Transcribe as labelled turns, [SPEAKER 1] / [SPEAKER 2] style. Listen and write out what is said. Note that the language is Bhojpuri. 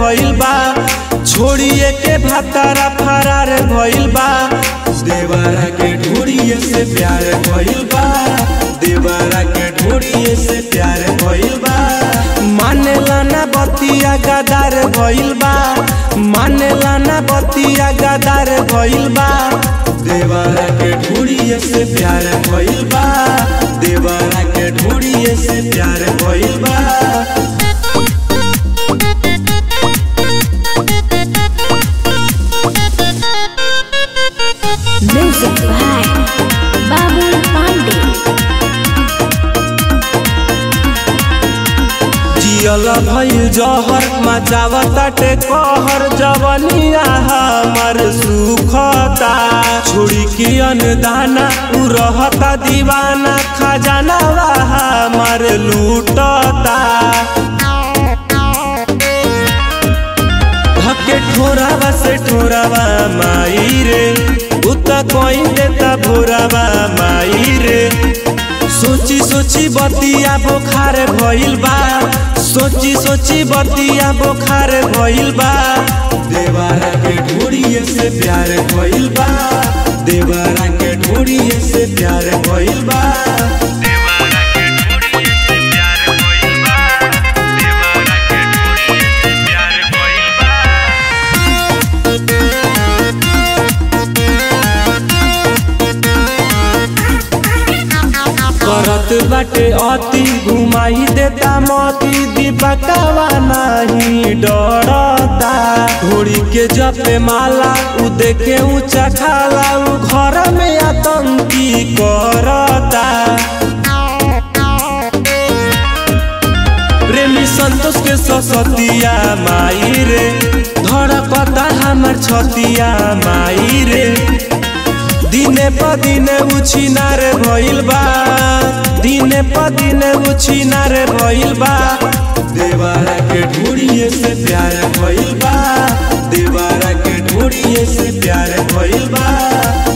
[SPEAKER 1] भइल बा छोड़िए के भातारा फरार भइल बा देवरा के ढोड़िए से प्यार भइल बा देवरा के ढोड़िए से प्यार भइल बा मानेला ना बतिया गदार भइल बा मानेला ना बतिया गदार भइल बा देवरा के ढोड़िए से प्यार भइल बा देवरा के ढोड़िए से प्यार भइल बा
[SPEAKER 2] Music by Babul Pandey.
[SPEAKER 1] जियल भइल जहर मचावताटे कहर जवनिया हमर सुखता छोड़ी के अनदाना उ रहता दीवाना खजाना हमर लूटता धके ठोरावा से ठोरावा माई रे उता कोई देता भोरावा माई रे सोची सोची बतिया बोखार भइल बा सोची सोची बतिया बोखार भइल बा देवारा के ढोड़िए से प्यार भइल बा देवारा के ढोड़िए से प्यार भइल बा करत बाटे अति घुमाई देता मोती दीपकवा नहीं डरता घोड़ी के जपे माला उ देखे ऊंचा खाला उ घर में आतंकी करता प्रेमी संतोष के ससतिया माई रे धड़कता हमर छतिया माई रे दिने प दिने उछिनार भइल बा दिने प दिने उछिनार भइल बा देवारा के ढूढ़िए से प्यार भइल बा देवारा के ढूढ़िए से प्यार भइल बा